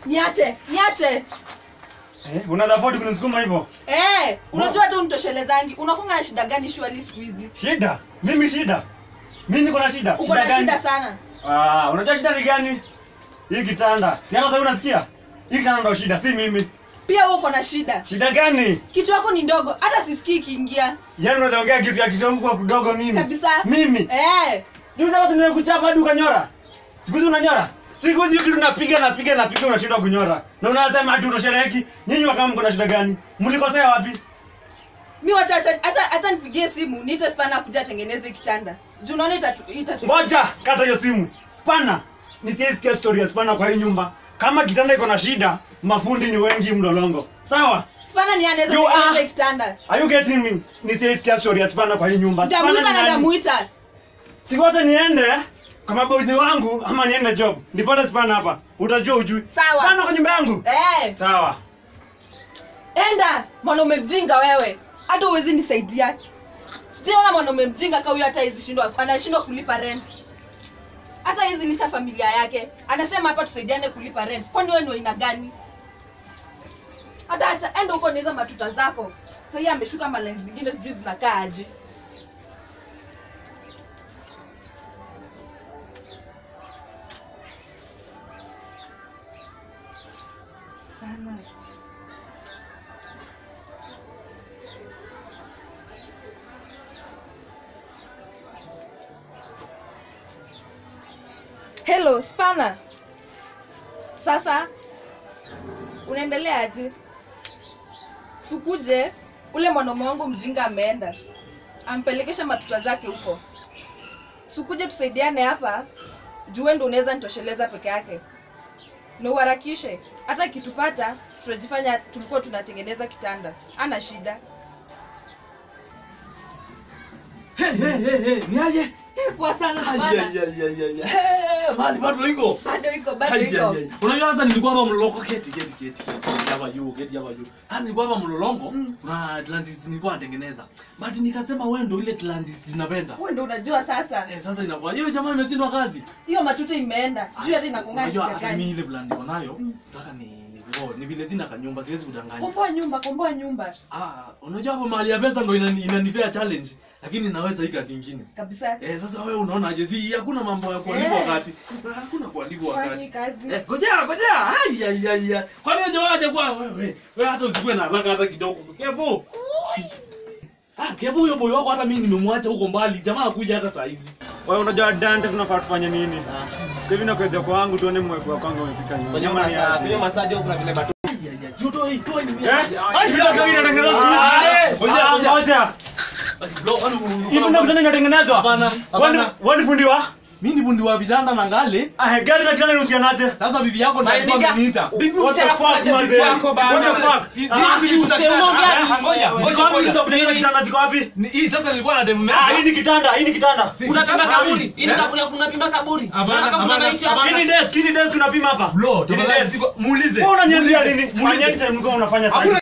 niache niache Eh, unaweza afford kunisukuma hivyo? eh unajua hata unitoshelezangi unakunga na shida gani shwali siku hizi Shida? Mimi shida? Mimi niko na shida. uko na gani? shida sana Ah, unajua shida ni gani? Hii kitanda. Si hata sasa unasikia? Hii kitanda ndio shida, si mimi. pia wewe uko na shida Shida gani? kitu yako ni ndogo hata sisikii ikiingia Yaani unaweza ongea kitu ya kidogo kwa kidogo nini? kabisa Mimi. eh Juzi hapa nimekuchapa hadi ukanyora. Siku hizi unanyora. Siku hizi vitu tunapiga napiga napiga unashindwa kunyora. Na unasema hadi utosheleki. Nyinyi wakama mko na shida gani? Mlikosea wapi? mi wacha acha- hata hata nipigie simu niite spana kuja atengeneze kitanda juu unaona itatu itatu Ngoja, kata hiyo simu. Spana. Nisiesikia story ya spana kwa hii nyumba. Kama kitanda iko na shida, mafundi ni wengi mlolongo. Sawa? spana ni anaweza You tengeneza are- kitanda Are you getting me? Nisiesikia story ya spana kwa hii nyumba. Spana ndamuita ni na nani? ndamuita Sigote niende kama boys wangu ama niende job. Nipate spana hapa. Utajua ujui. Sawa. Spana kwa nyumba yangu. eh Sawa. enda mwanaume mjinga wewe hata uwezi nisaidia sijaona mwanaume mjinga ka huyo hata hizi shindwa anashindwa kulipa rent hata hizi lisha familia yake anasema hapa tusaidiane kulipa rent kwani wewe ni wa aina gani hata hata enda huko niza matuta zako sahii ameshuka malai zingine sijui zinakaa aje sana hello spana sasa unaendelea aje sukuje ule mwanaume wangu mjinga ameenda ampelekesha matuta zake huko sukuje tusaidiane hapa juu ndo unaweza nitosheleza peke yake na uharakishe hata kitupata tunajifanya tulikuwa tunatengeneza kitanda ana shida Hey, hey, hey, hey, ni aje? poa sana Ai, bana ai, ai, ai, ai, ai. Hey, mahali bado iko. bado iko bado Ai, ai, iko ai. Unajua sasa nilikuwa hapa mlolongo keti keti keti keti hapa juu keti hapa juu. Ah nilikuwa hapa mlolongo kuna Atlantis nilikuwa natengeneza. But nikasema wewe ndio ile Atlantis ninapenda. wewe ndo unajua sasa Eh, sasa inakuwa hiyo jamaa imeshindwa kazi. hiyo matuta imeenda sijui hata inakungaa Unajua shida hata mimi gani ile plan niko nayo nataka ni ni ngo ni vile sina kanyumba siwezi kudanganya. komboa nyumba komboa nyumba Ah, unajua hapo mahali ya pesa ndio inani- inanipea challenge lakini naweza hii kazi nyingine. kabisa Eh, sasa wewe unaona aje? Si hakuna mambo ya kuandikwa Eh. wakati. Hakuna kuandikwa fanyi wakati. kazi Eh, ngojea, ngojea. Ai ai ai. ai. Kwani wewe waje kwa wewe? Wewe hata usikuwe na haraka hata kidogo. Kebu. Ah, kebu huyo boy wako hata mimi nimemwacha huko mbali. Jamaa akuja hata saa hizi. Wewe unajua Dante tunafaa tufanye nini? Kwa hivyo nakwenda kwa wangu tuone mwefu wa kwangu umefika nyuma. kwenye Nyama ni masaa aje? kwenye masaa jo kuna vile batu Ai ai ai. Sio toi, toi ni mimi. Eh? Ai, Hiyo ndio inatengenezwa siku hizi. Ah, eh, ngoja, Ah, ngoja. ngoja. Bro, kwani Hivi ndio kitanda inatengenezwa? Hapana, hapana. Wewe ni- wewe ni fundi wa? Mimi ni bundi wa vitanda na ngale. Ah, gari na kitanda inahusianaje? Sasa bibi yako ndio alikuwa Maandika. ameniita. Bibi What the msela fuck, kuja manze? bibi wako bana. What the fuck? Si- si- Ah, bibi mse, utakata. unaongea Eh, nini? Ngoja, Wewe, ngoja Ziko wapi ngoja. hizo kutengeneza kitanda ziko wapi? Ni- Hii sasa nilikuwa na demu Ah, hii ni kitanda, hii ni kitanda. Si- unapima Ai, kaburi ili eh? kaburi unapima kaburi Hapana, Unataka kuna hapana, maiti hapa hapana. Hii ni desk, hii ni desk tunapima hapa. Bro, Hii ni tafadhali desk. siko- muulize. Wewe unaniambia Muulize. nini? Muulize. Fanyeni time mlikuwa mnafanya sasa. Hakuna